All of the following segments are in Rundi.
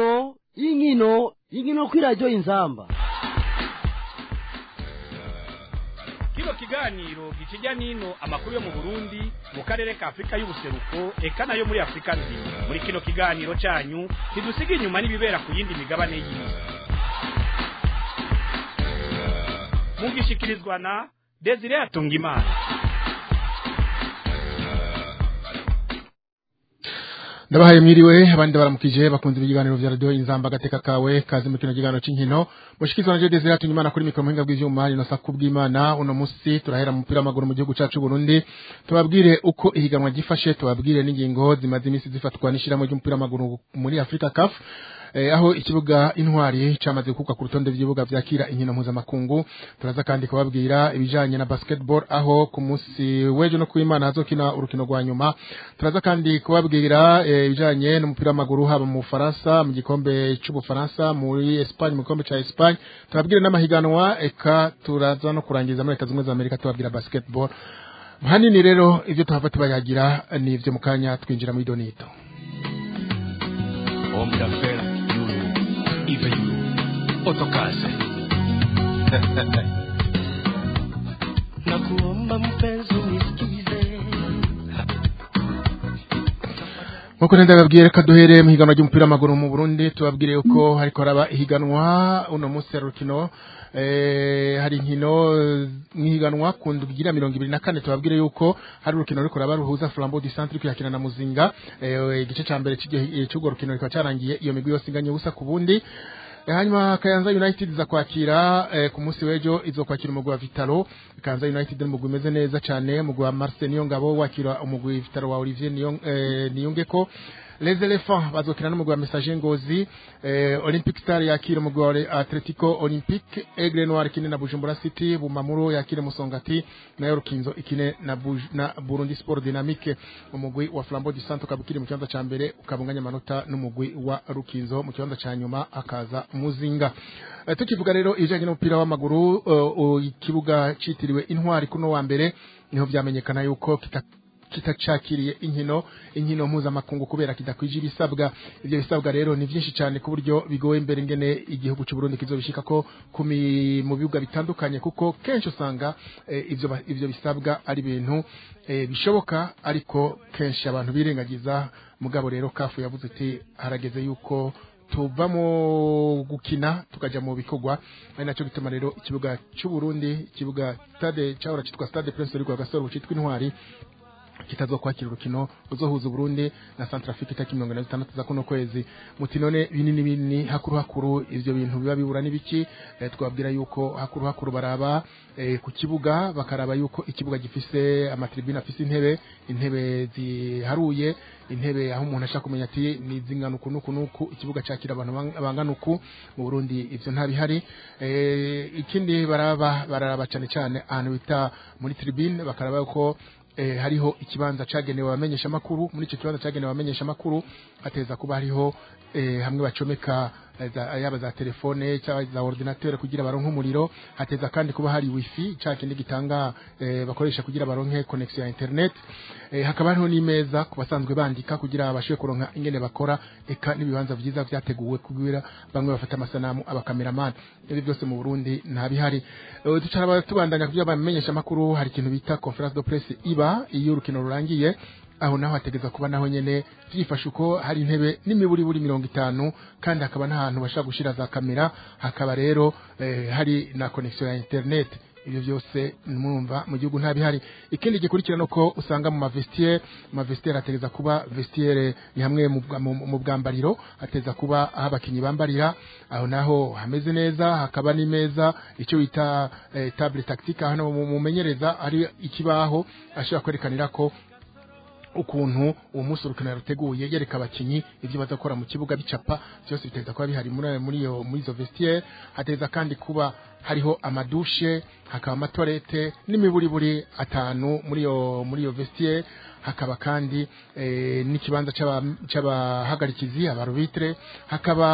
inkino inkino inkino kuri radiyo inzamba kino kiganiro gikijya n'ino amakuru yo mu burundi mu karere ka afurika y'ubuseruko eka nayo muri afurika nzima muri kino kiganiro cyanyu ntidusiga inyuma n'ibibera ku yindi migabane y'isi mugishikirizwa na desire atungimana ndabahaye mwiriwe abandi baramukije bakunze ibiganiro vya radio inzamba gateka kawe kazi mu kino kiganiro c'inkino mushikizwa na Jose Zerato nyimana kuri mikro muhinga bw'ivyuma rino sa kubw'Imana uno musi turahera mu mupira w'amaguru mu gihugu cacu Burundi tubabwire uko ihiganwa gifashe tubabwire n'ingingo zimaze imisi zifatwa n'ishiramo ry'umupira w'amaguru muri Africa CAF eh, aho ikibuga intwari camaze gukukwa ku rutonde vy'ibibuga vyakira inkino mpuzamakungu turaza kandi kubabwira ibijanye na basketball aho ku musi w'ejo no kuimana hazokina urukino rwa nyuma turaza kandi kubabwira eh, ibijanye n'umupira w'amaguru haba mu Faransa mu gikombe c'ubufaransa muri Espagne mu gikombe ca Espagne turabwire n'amahiganwa eka turaza no kurangiza muri leta zimwe za Amerika tubabwira basketball hanini rero ivyo tuhava tubayagira ni ivyo mu kanya twinjira muri donito Homme d'affaires, Yulu, Ive Yulu, Otokase. nakuomba mpenzi unisikize Nkuko nenda babwiye reka duhere mu higanwa ry'umupira w'amaguru mu Burundi tubabwire yuko hariko haraba ihiganwa uno munsi hari urukino eh, hari inkino eh, mwihiganwa ku ndwi igira mirongo ibiri na kane tubabwire yuko hari urukino ruriko ruraba ruhuza Flambeau du Centre kwihakina na Muzinga eh, igice ca mbere c'iryo- c'urwo rukino rikaba carangiye iyo migwi yose inganye ubusa ku bundi Eh, hanyuma Kayanza United iza kwakira eh, ku munsi w'ejo izokwakira umugwi wa Vitalo Kayanza United ni umugwi umeze neza cyane umugwi wa Marcel Niyongabo wakira umugwi Vitalo wa Olivier Niyon- eh, Niyongeko Les Elephants bazokina n'umugwi wa Messager Ngozi eh, Olympic Star yakira umugwi wa Ole- Atletico Olympique Aigle Noir ikine na Bujumbura City Bumamuro yakire Musongati nayo Rukinzo ikine na, Buj na Burundi Sport Dynamique umugwi wa Flambeau du Centre ukabukiri mu kibanza ca mbere ukabunganya amanota n'umugwi wa Rukinzo mu kibanza ca nyuma akaza Muzinga Eh, tukivuga rero ibijanye n'umupira w'amaguru uh, uh, ikibuga citiriwe intwari kuno wa mbere niho vyamenyekana yuko kita kitacakiriye inkino inkino mpuzamakungu kubera kidakwije ibisabwa ivyo bisabwa rero ni vyinshi cyane ku buryo bigoye imbere ngene igihugu cy'u Burundi kizobishika ko kumi mu bibuga bitandukanye kuko kenshi usanga eh, ivyo ba- ivyo bisabwa ari ibintu eh, bishoboka ariko kenshi abantu birengagiza mugabo rero kafu yavuze ati harageze yuko tuva mu gukina tukaja mu bikorwa ari nacyo gituma rero ikibuga cy'u Burundi ikibuga stade cyahora cyitwa stade Prince Rugwa Gasoro cyitwa intwari kitazokwakira urukino ruzohuza Burundi na Centrafrique itariki mirongo ine na zitandatu za kuno kwezi muti none binini binini hakuru hakuru ivyo bintu biba bibura n'ibiki eh, twabwira yuko hakuru hakuru baraba eh, ku kibuga bakaraba yuko ikibuga gifise amatribune afise intebe intebe ziharuye intebe aho umuntu ashaka kumenya ati ni zingana uku nuku nuku ikibuga cakira abantu bang- bangana uku mu Burundi ivyo ntabihari eh, ikindi baraba baraba cyane cyane ahantu bita muri tribune bakaraba yuko eh, hariho ikibanza cagenewe abamenyesha makuru muri ico kibanza cagenewe abamenyesha makuru hateza kuba hariho eh, hamwe bacomeka eh, za- yaba za telefone cyangwa za ordinateur kugira baronke umuriro hateza kandi kuba hari wifi ca kindi gitanga eh, bakoresha kugira baronke connection ya internet eh, hakaba hariho n'imeza ku basanzwe bandika kugira bashobore kuronka ingene bakora eka n'ibibanza vyiza vyateguwe kugira bamwe bafata amasanamu abakameramani ibi byose mu Burundi nta bihari Eh, ducara tubandanya kugira bamenyesha makuru hari ikintu bita conference de presse iba iyo urukino rurangiye aho naho hategeza kuba naho nyene vyifashe uko hari intebe n'imiburi buri mirongo itanu kandi hakaba n'ahantu bashaka gushira za kamera hakaba rero eh, hari na connection ya internet ibyo byose mwumva mu gihugu nta bihari ikindi gikurikira nuko usanga mu mavestiere mu mavestiere hategeza kuba vestiere ni hamwe mu bwa- mu- mu bwambariro hateza kuba aho abakinyi bambarira aho naho hameze neza hakaba n'imeza icyo bita eh, table tactique hano mu- mumenyereza ari ikibaho ashobora kwerekanira ko ukuntu uwo munsi urukino yaruteguye yereka abakinyi ibyo baza gukora mu kibuga bicapa byose biteza kuba bihari muri muri iyo muri izo vestiaire hateza kandi kuba hariho amadushe hakaba amatorete n'imiburiburi atanu muri iyo muri iyo vestiaire hakaba kandi eh, n'ikibanza c'aba- c'abahagarikizi abarubitre hakaba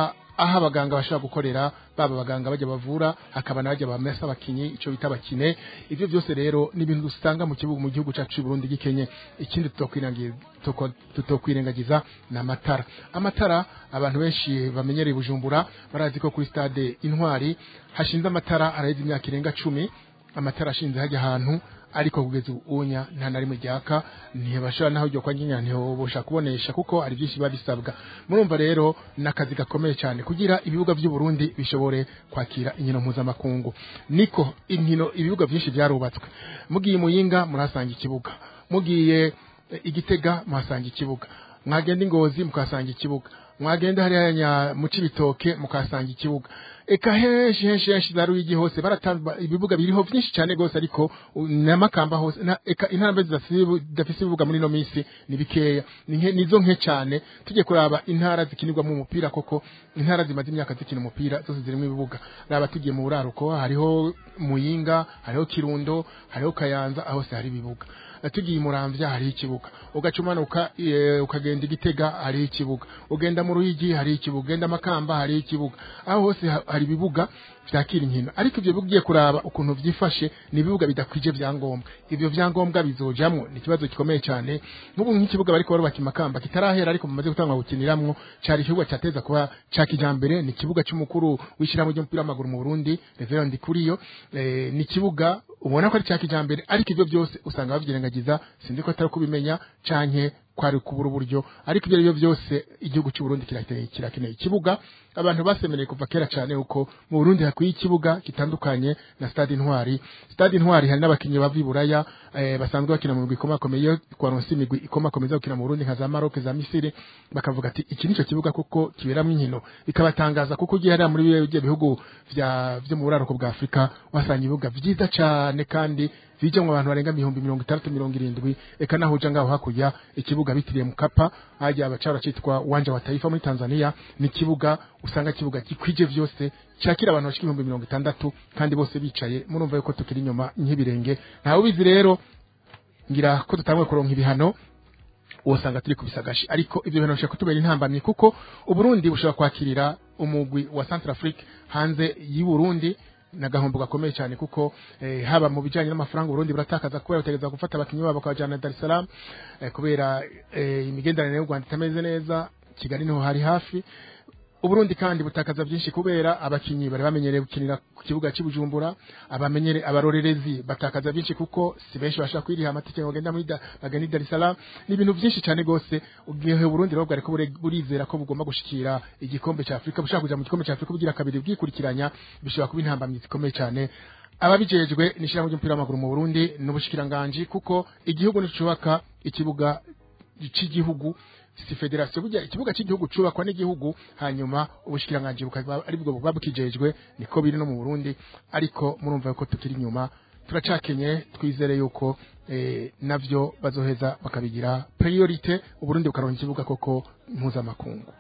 aho abaganga bashobora gukorera baba abaganga bajya bavura hakaba n'abajya bamesa abakinyi ico bita bakine ivyo byose rero ni ibintu dusanga mu kibuga mu gihugu cacu c'u Burundi gikenye ikindi tutokwirangiza tutokwirengagiza ni amatara amatara abantu benshi bamenyereye bujumbura barazi ko kuri stade intwari hashinze amatara araheze imyaka irenga cumi amatara ashinze hajya ahantu ariko kugeza ubunya nta na rimwe ryaka ntibashobora naho ryo kwa nyinya ntibosha kubonesha kuko hari byinshi biba bisabwa murumva rero n'akazi gakomeye cyane kugira ibibuga by'u Burundi bishobore kwakira inkino mpuzamakungu niko inkino ibibuga byinshi byarubatswe mugiye muyinga murahasanga ikibuga mugiye eh, igitega muhasanga ikibuga mwagenda ingozi mukahasanga ikibuga mwagenda hariya mu cibitoke mukahasanga ikibuga eka henshi henshi henshi za ruyigi hose baratamba ibibuga biriho byinshi cyane gose ariko u- n'amakamba hose na, eka intara zidafise ibibuga muri no minsi ni bikeya ni nke- nizo nke cyane tujye kuraba intara zikinirwamo umupira koko intara zimaze imyaka zikina umupira zose zirimo ibibuga raba tugiye mu buraruko hariho muyinga hariho kirundo hariho kayanza aho hose hari ibibuga tugiye muramvya hari ikibuga ugacumanuka e, ukagenda igitega hari ikibuga ugenda mu ruyigi hari ikibuga ugenda makamba hari ikibuga aho hose ha- hari ibibuga vyakira inkino ariko ivyo bibuga ugiye kuraba ukuntu vyifashe ni ibibuga bidakwije vyangombwa ivyo vyangombwa bizojamwo ni ikibazo gikomeye cyane nk'ubu nk'ikibuga bariko barubaka imakamba kitarahera ariko mumaze gutangwa gukiniramwo cari ikibuga cateza kuba ca kijambere ni ikibuga c'umukuru w'ishyirahamwe ry'umupira w'amaguru mu Burundi Reverend Kuriyo eh, ni ikibuga ubona ko ari cya kijambere ariko ivyo byose usanga bavyirengagiza sinzi ko atari kubimenya canke kwari kubura uburyo ariko ibyo aribyo byose igihugu cy'u Burundi kirakeneye kirakeneye ikibuga abantu basemereye kuva kera cyane uko mu Burundi hakwiye ikibuga gitandukanye na stade intwari stade intwari hari n'abakinnyi bava i Buraya eh, basanzwe bakina mu migwi ikomakomeye iyo twaronse imigwi ikomakomeye zo gukina mu Burundi nka za Maroc za Misiri bakavuga ati iki nico kibuga kuko kiberamwo inkino bikabatangaza kuko ugiye hariya muri biriya bihugu vya vyo mu buraruko bwa Afrika wasanga ibibuga vyiza cane kandi bijamwo abantu barenga ibihumbi mirongo itandatu mirongo irindwi eka naho uja ngaho hakurya ikibuga bitiriye mukapa hajya abacara citwa uwanja wa taifa muri Tanzania ni ikibuga usanga ikibuga gikwije vyose cyakira abantu bashika ibihumbi mirongo itandatu kandi bose bicaye murumva yuko tukiri inyuma nk'ibirenge ntawe ubizi rero ngira ko tutangwe kuronka ibihano usanga turi kubisagashi ariko ibyo bintu bishobora kutubera intambamyi kuko uburundi bushobora kwakirira umugwi wa Centrafrique hanze y'u Burundi na gahombo gakomeye cyane kuko eh, haba mu bijanye n'amafaranga Burundi buratakaza kubera bategeza gufata abakinyi babo bakabajana Dar es Salaam eh, kubera eh, imigenderanire y'u Rwanda itameze neza Kigali niho hari hafi Uburundi kandi butakaza byinshi kubera abakinyi bari bamenyereye gukinira ku kibuga cy'Ibujumbura abamenyere abarorerezi batakaza byinshi kuko si benshi bashaka kwiriha amatike ngo bagenda muri Da- bagenda i Dar es Salaam ni ibintu byinshi cyane gose ugiye Burundi rero bwari ko bure- burizera ko bugomba gushikira igikombe cya Afrika bushaka kuja mu gikombe cya Afrika bugira kabiri bwikurikiranya bishobora kuba intambamyi zikomeye cyane ababijejwe nishira mu ry'umupira w'amaguru mu Burundi n'ubushikiranganje kuko igihugu nicubaka ikibuga cy'igihugu si federasiyo burya ikibuga cy'igihugu cubakwa n'igihugu hanyuma ubushikiranganje bukaba ari bwo buba bukijejwe niko biri no mu Burundi ariko murumva yuko tukiri inyuma turacakenye twizere yuko eh, navyo bazoheza bakabigira priorite uburundi bukaronka ikibuga koko mpuzamakungu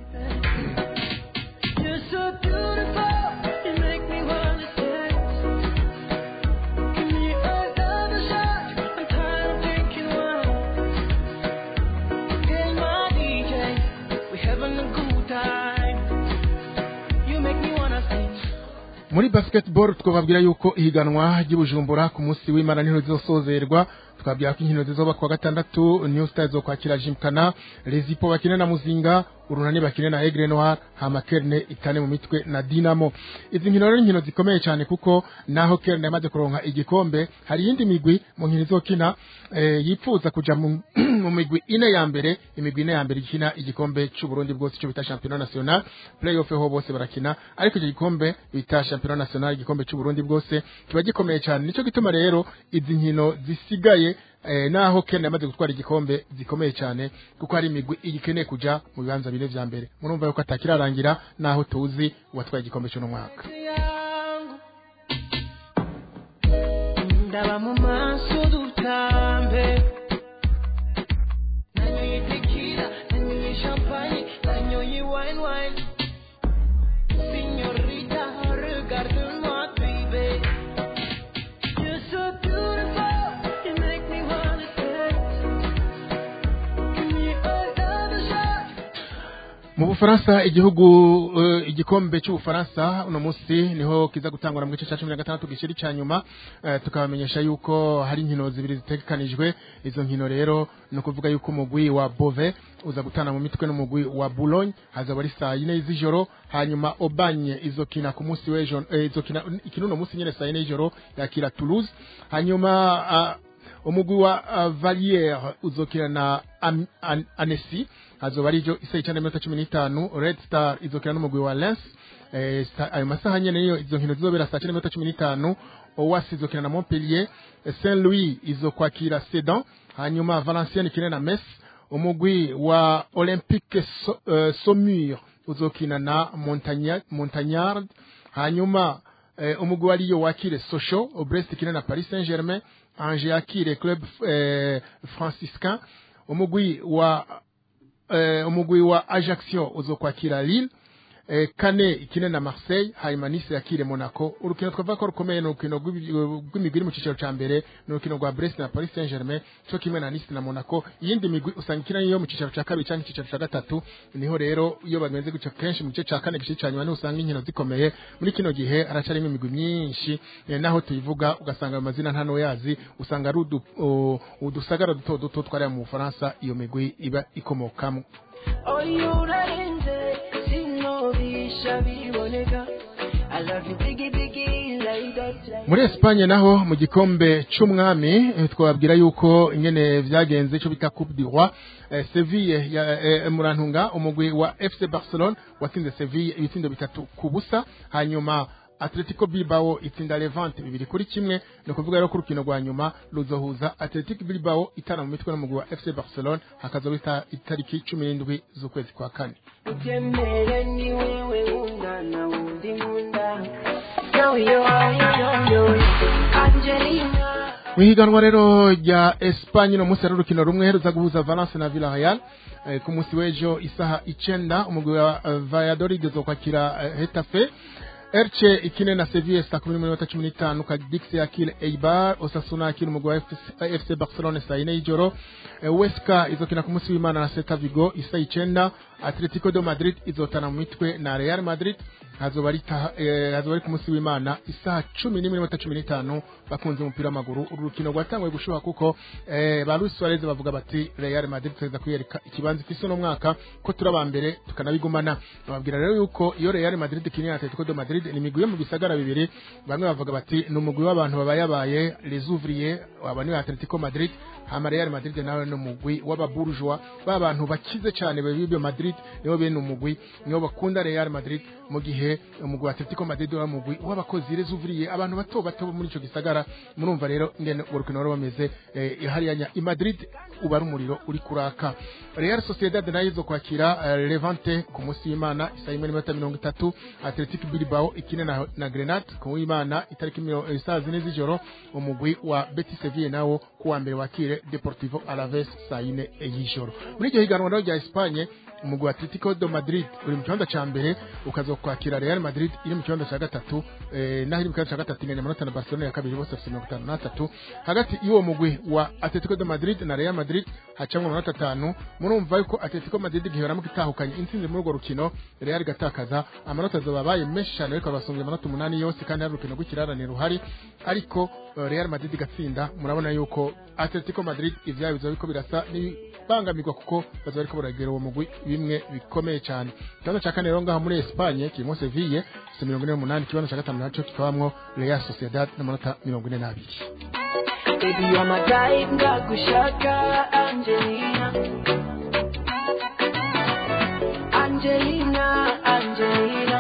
You're so beautiful, you make me wanna dance. Give me another shot, I'm tired of drinking wine. Hey, my DJ, we having a good time. You make me wanna sing. muri basketball twababwira yuko ihiganwa ry'ubujumbura ku munsi w'imana niho rizosozerwa twabwira ko inkino zizoba kuwa gatandatu new stars zo kwakira jimkana rezipo bakine na muzinga urunani bakine na egre noir hama kerne itane mu mitwe na dinamo izi nkino rero ni inkino zikomeye cyane kuko naho kerne yamaze kuronka igikombe hari iyindi migwi mu nkino izokina eh, yipfuza kuja mu, mu migwi ine ya mbere imigwi ine ya mbere ikina igikombe c'uburundi bwose ico bita championnat national playoff ho bose barakina ariko icyo gikombe bita championnat national igikombe c'uburundi bwose kiba gikomeye cyane nico gituma rero izi nkino zisigaye eh, naho Ken yamaze gutwara igikombe zikomeye cyane kuko hari imigwi igikeneye kuja mu bibanza bine vya mbere murumva yuko atakirarangira naho tuzi uwatwaye igikombe cy'uno mwaka yangu ndaba mu maso dutambe nanyoye tequila nanyoye champagne nanyoye wine wine Signorita, regarde-moi, baby. You're so beautiful, you make me wanna dance. Give me another shot. mu bufaransa igihugu eh, igikombe cy'ubufaransa uno munsi niho kiza gutangura mu gice cya cumi na gatandatu gishiri cya nyuma eh, tukabamenyesha yuko hari inkino zibiri zitegekanijwe izo nkino rero ni ukuvuga yuko umugwi wa bove uza gutana mu mitwe n'umugwi wa boulogne hazaba ari saa yine z'ijoro hanyuma obanye izokina ku munsi w'ejo eh, izokina ikina uno munsi nyine saa yine y'ijoro yakira toulouse hanyuma ah, umugwi wa uh, valiere uzokina na Am- An- anesi hazoba arijo isa icana iminota cumi n'itanu red star izokina n'umugwi wa lens eh, sa- ayo masaha nyene niyo izo nkino zizobera saa cenda n'iminota cumi n'itanu owasi izokina na montpellier eh, saint louis izokwakira sedan hanyuma valenciennes ikine na mes umugwi wa olympique so, uh, saumur uzokina na Montagna- montagnard hanyuma eh, umugwi wa Lyon wakire Sochaux Brest ikina na Paris Saint-Germain Angers yakire Club eh, Franciscain umugwi wa eh, umugwi wa Ajaccio uzokwakira Lille eh, kane ikine na Marseille hanyuma Nice yakire Monaco urukino twavuga ko rukomeye ni urukino rw'ibi- rw'imigwi iri mu cyiciro cya mbere ni urukino rwa Brest na Paris Saint-Germain cyo kimwe na Nice na Monaco iyindi migwi usanga ikina yo mu cyiciro cya kabiri cyangwa icyiciro cya gatatu niho rero iyo bagenze gutyo kenshi mu gice cya kane gice cya nyuma niho usanga inkino zikomeye muri kino gihe haracarimo imigwi myinshi eh, naho tuyivuga ugasanga ayo mazina nta n'uyazi usanga ari udu- u- udusagara duto duto twariya mu Bufaransa iyo migwi iba ikomokamo oyo urarenze sinobisha biboneka I love you biggie biggie like that like muri Espagne naho mu gikombe c'umwami eh, twababwira yuko ingene vyagenze ico bita Coupe du Roi eh, Seville ya eh, murantunga umugwi wa FC Barcelone watsinze Seville ibitsindo bitatu ku busa hanyuma Atletico Bilbao itsinda Levante bibiri kuri kimwe ni ukuvuga rero ko urukino rwa nyuma ruzohuza Atletico Bilbao itana mu mitwe n'umugwi wa FC Barcelone hakazoba ita- itariki cumi n'indwi z'ukwezi kwa kane utemere ni wewe ungana undi nkunda yo yo yo yo yo Angelina mu ihiganwa rero rya Espagne no munsi hari urukino rumwe ruza guhuza Valence na Villarreal eh, ku munsi w'ejo isaha icenda umugwi wa eh, Valladolid uzokwakira eh, Hetafe Elche ikine na Sevilla saa kumi n'imwe n'iminota cumi n'itanu Cadix yakire Eibar Osasuna yakire umugwi wa FC FC Barcelone saa yine y'ijoro eh, Huesca izokina ku munsi w'Imana na Celta Vigo isa icenda Atletico de Madrid izotana mu mitwe na Real Madrid hazoba ari taha- eh, hazoba ari ku munsi w'Imana isaha cumi n'imwe n'iminota cumi n'itanu bakunze umupira w'amaguru uru rukino rwatanguye gushuha kuko eh, ba Luis Suarez bavuga bati Real Madrid tuza kuyereka ikibanza ifise uno mwaka ko turi aba mbere tukanabigumana bababwira rero yuko iyo Real Madrid ikinira na Atletico de Madrid ni imigwi yo mu bisagara bibiri bamwe bavuga bati ni umugwi w'abantu babayabaye les ouvriers aba ni Atletico Madrid hama Real Madrid nawe ni umugwi w'ababourgeois b'abantu bakize cyane b'ibyo Madrid nibo bene umugwi nibo bakunda Real Madrid mu gihe umugwi wa Atletico Madrid wa mugwi w'abakozi les ouvriers abantu bato bato bo muri ico gisagara murumva rero ingene urwo rukino rero bameze eh, hariya nya- i Madrid uba ari umuriro uri kuraka Real Sociedad nayo izo kwakira eh, Levante ku munsi w'Imana isa imwe n'iminota mirongo itatu Athletic Bilbao ikine na, na Grenade ku w'Imana itariki miro- eh, saa zine z'ijoro umugwi wa Betis Sevilla nawo ku wa mbere wakire Deportivo Alaves saa yine y'ijoro muri iryo higanwa rero rya Espagne umugwi wa Atletico de Madrid uri mu kibanza ca mbere ukazokwakira Real Madrid iri mu kibanza ca gatatu eh, naho iri mu kibanza ca gatatu inganya amanota na Barcelona ya kabiri bose bafite mirongo itanu n'atatu hagati y'uwo mugwi wa Atletico de Madrid na Real Madrid hacamwo amanota atanu murumva yuko Atletico Madrid gihoramo itahukanye intsinzi muri urwo rukino Real igatakaza amanota azoba abaye menshi cyane ariko basumbye amanota umunani yose kandi hari urukino rw'ikirarane ruhari ariko eh, Real Madrid igatsinda murabona yuko Atletico Madrid ivyayo bizoba biriko birasa n'ibangamirwa kuko bazoba bariko baragera uwo mugwi bimwe bikomeye cyane ikibanza ca kane rero ngaho muri Espagne kirimo Seville ifite mirongo ine n'umunani ikibanza ca gatanu naco kikabamwo Real Sociedad n'amanota mirongo ine n'abiri Baby, you're my type, ndagushaka Angelina. Angelina, Angelina.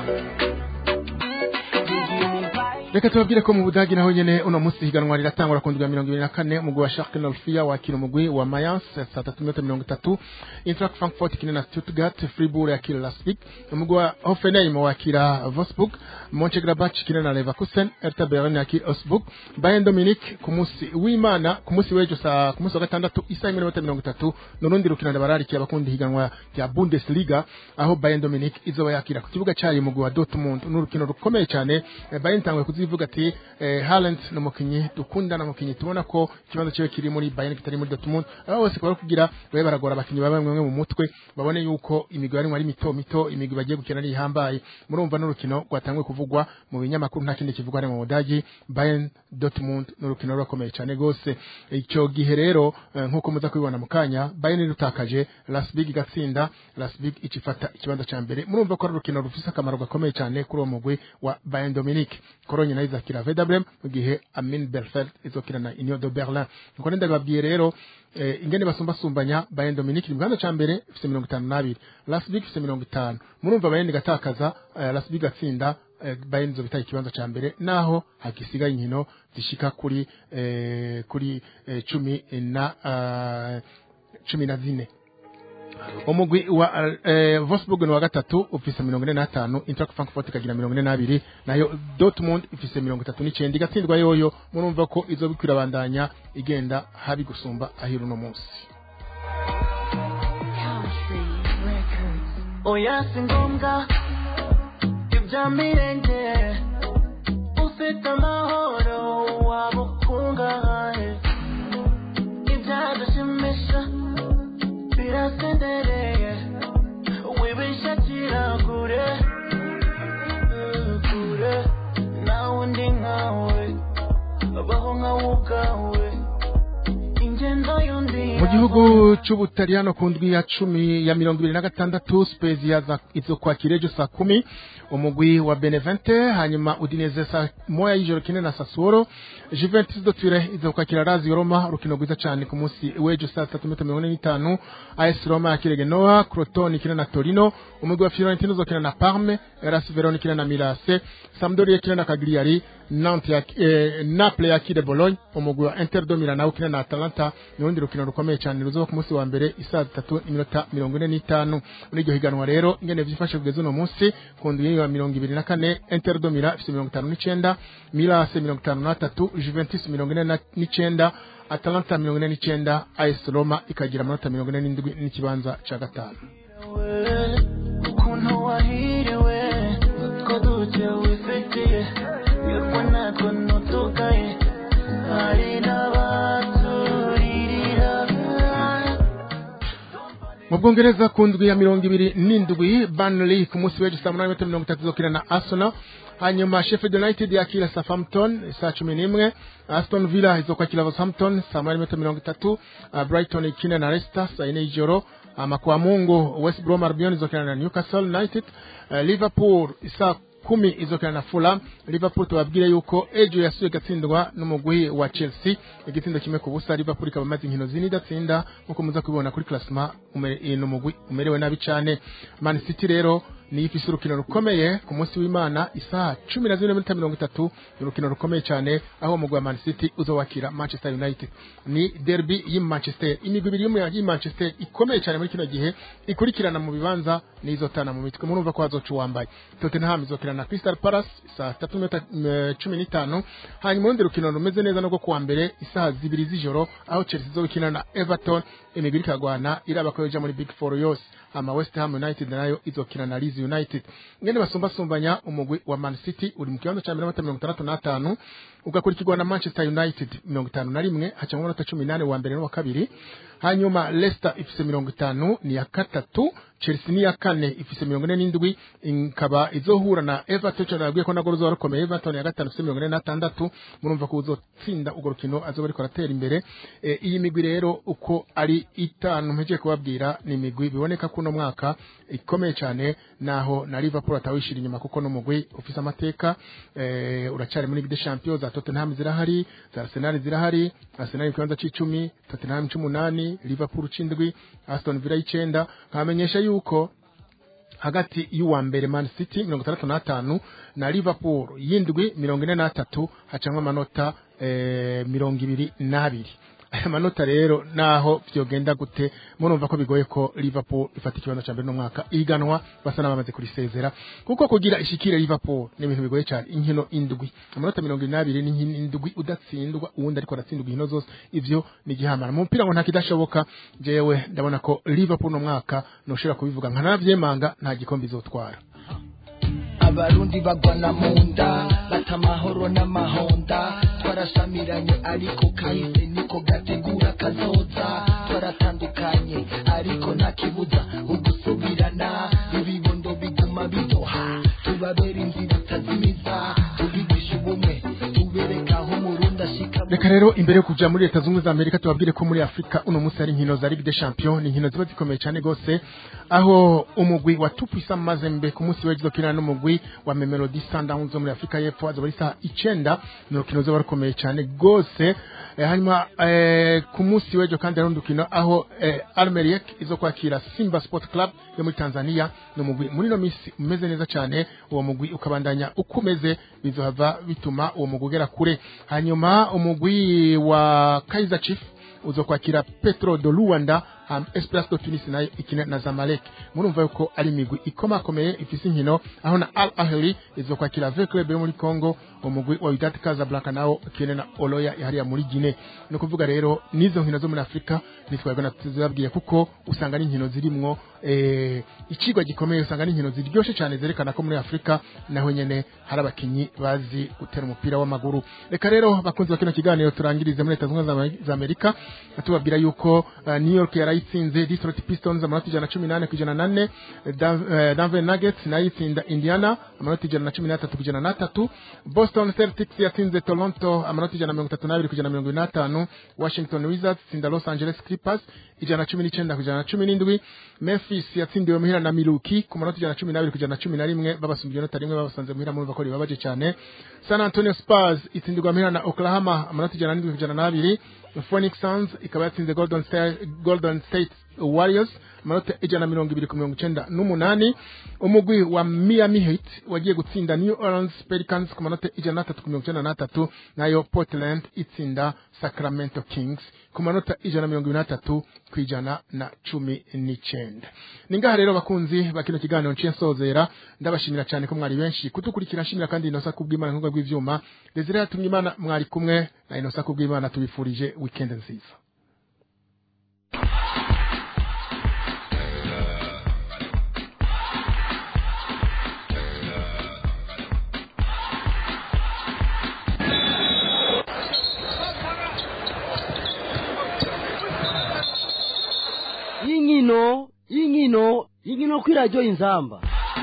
You give me vibe. reka tubabwire ko mu budagi naho nyene uno munsi higanwa riratangura ku ndwi ya mirongo ibiri na kane umugwi wa Schalke 04 wakira umugwi wa Mayence saa tatu n'iminota mirongo itatu Eintracht Frankfurt ikina na Stuttgart Fribourg yakira Leipzig umugwi wa Hoffenheim wakira Wolfsburg Mönchengladbach ikina na Leverkusen Hertha Berlin yakira Augsburg Bayern Munich ku munsi w'Imana ku munsi w'ejo saa ku munsi wa gatandatu isaha imwe n'iminota mirongo itatu n'urundi rukino ndabararikiye abakundi higanwa rya Bundesliga aho Bayern Munich izoba yakira ku kibuga cyayo umugwi wa Dortmund n'urukino rukomeye cyane Eh, Bayern itanguye kuziba ivuga ati eh, Haaland ni umukinyi dukunda na umukinyi tubona ko ikibazo cyiwe kiri muri Bayern kitari muri Dortmund abo bose bari kugira babe baragora abakinyi baba bamwe mu mutwe babone yuko imigwi yarimo ari mito mito imigwi bagiye gukina ari ihambaye murumva n'urukino rwatanguye kuvugwa mu binyamakuru nta kindi kivugwa ari mu Budagi Bayern Dortmund n'urukino rurakomeye cyane gose icyo gihe rero eh, nkuko muza kubibona mu kanya Bayern rutakaje Leipzig igatsinda Leipzig icifata ikibanza ca mbere murumva ko ari urukino rufise akamaro gakomeye cyane kuri uwo mugwi wa Bayern Dominique Cologne nayo izakira Werder Bremen mu gihe Amin Belfeld izokina na Union de Berlin nuko ndababwiye rero eh, ingene basumbasumbanya Bayern Dominique mu kibanza ca mbere ifise mirongo itanu n'abiri Leipzig ifise mirongo itanu murumva Bayern igatakaza eh, Leipzig igatsinda eh, Bayern izobitaye ikibanza ca mbere naho hagisigaye inkino zishika kuri eh, kuri eh, cumi na uh, cumi na zine umugwi wa eh, Wolfsburg ni wa gatatu ufise mirongo ine n'atanu Eintracht Frankfurt ikagira mirongo ine n'abiri nayo Dortmund ifise mirongo itatu n'icenda igatsindwa yoyo murumva ko izo bikwirabandanya igenda habi gusumba ahira uno munsi oya si ngombwa ibya mirenge ufite amahoro waba ukungahaye ibyadushimisha birasendereye wibishakira kure kure nawe undi nkawe baho nkawe ubwawe ingendo y'undi mu gihugu c'ubutaliyano ku ndwi ya cumi ya mirongo ibiri na gatandatu spezia za- izokwakira ejo saa kumi umugwi wa benevente hanyuma udineze saa moya y'ijoro kine na sasuoro juventus do tuire izokwakira lazio roma urukino rwiza cane ku munsi w'ejo saa tatu metero mirongo ine n'itanu as roma yakire genoa crotone ikina na torino umugwi wa fiorentino uzokina na parme ras verona ikina na milase sampdoria ikina na cagliari nantes yak- eh, naples yakire bologne umugwi wa inter do milan nawo ukina na atalanta ni urundi rukino rukomeye cyane ruzoba ku munsi wa mbere isaa zitatu iminota mirongo ine n'itanu muri iryo higanwa rero ingene vyifashe kugeza uno munsi ku ndwi ya mirongo ibiri na kane inter do milan ifise mirongo itanu n'icenda milase mirongo itanu n'atatu juventus mirongo ine na- n'icenda atalanta mirongo ine n'icenda as roma ikagira amanota mirongo ine n'indwi n'ikibanza ca gatanu ukuntu wahiriwe utwo duke wifitiye yurwa natwo ntutugaye hari n'abaturirira mu bwongereza ku ndwi ya mirongo ibiri n'indwi Burnley ku munsi w'ejo saa munani metero mirongo itatu zokina na Arsenal hanyuma Sheffield United yakira Southampton saa cumi n'imwe Aston Villa izokwakira Southampton saa munani metero mirongo itatu uh, Brighton ikina na Leicester saa yine y'ijoro ama kwa Mungu West Brom Albion izokina na Newcastle United uh, Liverpool saa kumi izokina na Fulham Liverpool tubabwire yuko ejo yasuye gatsindwa n'umugwi wa Chelsea igitsindo kimwe ku busa Liverpool ikaba imaze inkino zine idatsinda nkuko muza kubibona kuri classement umere n'umugwi umerewe nabi cyane Man City rero niyo ifise urukino rukomeye ku munsi w'Imana isaha cumi na zine n'iminota mirongo itatu ni urukino rukomeye cyane aho umugwi wa Man City uzowakira Manchester United ni derby y'i Manchester imigwi ibiri y'umu- y'i Manchester ikomeye cyane muri kino gihe ikurikirana mu bibanza n'izotana mu mitwe murumva ko hazoca uwambaye Tottenham izokina na Crystal Palace saa tatu n'iminota mm, cumi n'itanu hanyuma urundi rukino rumeze neza no kuwa mbere isaha zibiri z'ijoro aho Chelsea izokina na Everton imigwi ikagwana iraba ko yoja muri Big Four yose ama West Ham United nayo izokina na Leeds United ngene basumbasumbanya umugwi wa Man City uri mu kibanza ca mbere n'amanota mirongo itandatu n'atanu ugakurikirwa na Manchester United mirongo itanu na rimwe hacamwa amanota cumi n'ane wa mbere n'uwa kabiri hanyuma Leicester ifise mirongo itanu ni ya gatatu Chelsea ni ya kane ifise mirongo ine n'indwi ikaba izohura na Everton cyo nabwiye ko nagoro ruzoba rukomeye Everton ya gatanu ifise mirongo ine n'atandatu murumva ko uzotsinda urwo rukino azoba ariko aratera imbere e, iyi migwi rero uko ari itanu mpegeye kubabwira ni imigwi biboneka ko uno mwaka ikomeye cyane naho na Liverpool atawishira inyuma kuko n'umugwi ufise amateka e, uracyari muri Ligue des Champions za Tottenham zirahari za Arsenal zirahari Arsenal ikibanza c'icumi Tottenham c'umunani Liverpool c'indwi Aston Villa y'icenda nkamenyesha yuko hagati y'uwa mbere Man City mirongo itandatu n'atanu na Liverpool y'indwi mirongo ine n'atatu hacamwa amanota eh, mirongo ibiri n'abiri aya manota rero naho vyogenda gute murumva ko bigoye ko Liverpool ifata ikibanza ca mbere no mwaka iganwa basa n'abamaze kurisezera kuko kugira ishikire Liverpool ni ibintu bigoye cyane inkino indwi amanota mirongo ine n'abiri ni inkino indwi udatsindwa uwundi ariko aratsindwa inkino zose ivyo ni igihamana mu mupira ngo nta kidashoboka jewe ndabona ko Liverpool no mwaka noshobora kubivuga nkanavyemanga nta gikombe izotwara I've abarundi bagwana mu nda bata amahoro n'amahonda twarashamiranye ariko kahise niko gategura kazoza twaratandukanye ariko nta kibuza ugusubirana ibibondo biguma bidoha tubabera inzira itazimiza tubigisha ubumwe tubereka aho umurundi ashika reka rero imbere yo kuja muri leta zunze za amerika tubabwire ko muri afurika uno munsi hari inkino za ligue des champions ni inkino ziba zikomeye cyane gose aho umugwi wa tupisa mazembe ku munsi w'ejo ukina n'umugwi wa memelodi sundowns zo muri afurika y'epfo azoba ari isaha icenda ni urukino ruzoba rukomeye cyane gose eh, hanyuma eh, ku munsi w'ejo kandi hari urundi rukino aho eh, almeriek izo kwakira simba sport club yo muri tanzania ni umugwi muri ino minsi umeze neza cyane uwo mugwi ukabandanya uko umeze bizohava bituma uwo mugwi ugera kure hanyuma umugwi wa kaizer chief uzokwakira petro de luanda um, esperance de tunis nayo ikine na zamalek murumva yuko ari imigwi ikomakomeye ifise inkino aho na al ahli izokwakira v club yo muri congo umugwi wa wydad casablanca nawo ikine na oloya yahariya muri guine ni ukuvuga rero n'izo nkino zo muri afurika nitwebwe tuzibabwiye kuko usanga ari inkino zirimwo eh, icigwa gikomeye usanga ari inkino ziryoshe cyane zerekana ko muri afurika naho nyene hari abakinyi bazi gutera umupira w'amaguru reka rero bakunzi ba kino kiganiro turangirize muri leta zunze ubumwe za amerika tubabwira yuko uh, new york yarayitsinze detroit pistons amanota ijana na cumi n'ane ku ijana na nane Dan- eh, denver nuggets nayo itsinda indiana amanota ijana na cumi n'atatu ku ijana n'atatu boston celtics yatsinze toronto amanota ijana na mirongo itatu n'abiri ku ijana na mirongo ine n'atanu washington wizards itsinda los angeles clippers ijana na cumi n'icyenda ku ijana na cumi n'indwi memphis yatsindiwe muhira na miluki ku manota ijana na cumi n'abiri ku ijana na cumi na rimwe babasumbye inota rimwe babasanze muhira murumva ko ribabaje cyane san antonio spurs itsindirwa muhira na oklahoma amanota ijana n'indwi ku ijana n'abiri phoenix suns ikaba yatsinze golden state, golden state warriors amanota ijana na mirongo ibiri ku mirongo icenda n'umunani umugwi wa miami heat wagiye gutsinda new orleans pelicans ku manota ijana n'atatu ku mirongo icenda n'atatu nayo portland itsinda sacramento kings ku manota ijana na mirongo ibiri n'atatu ku ijana na cumi n'icenda ni ngaha rero bakunzi ba kino kiganiro nciye nsozera ndabashimira cyane ko mwari benshi kudukurikira nshimira kandi inosa kubw'imana nk'ubwo bw'ivyuma desire yatumye imana mwari kumwe na inosa kubw'imana tubifurije weekend nziza y'inkino y'inkino y'inkino kuri radiyo inzamba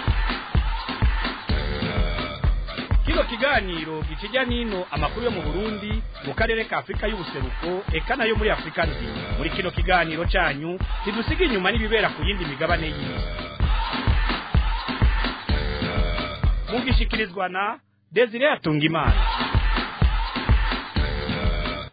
kino kiganiro gikijya n'ino amakuru yo mu burundi mu karere ka afurika y'ubuseruko eka nayo muri afurika nzima muri kino kiganiro cyanyu ntidusiga inyuma n'ibibera ku yindi migabane y'isi mugishikirizwa na desire atungimana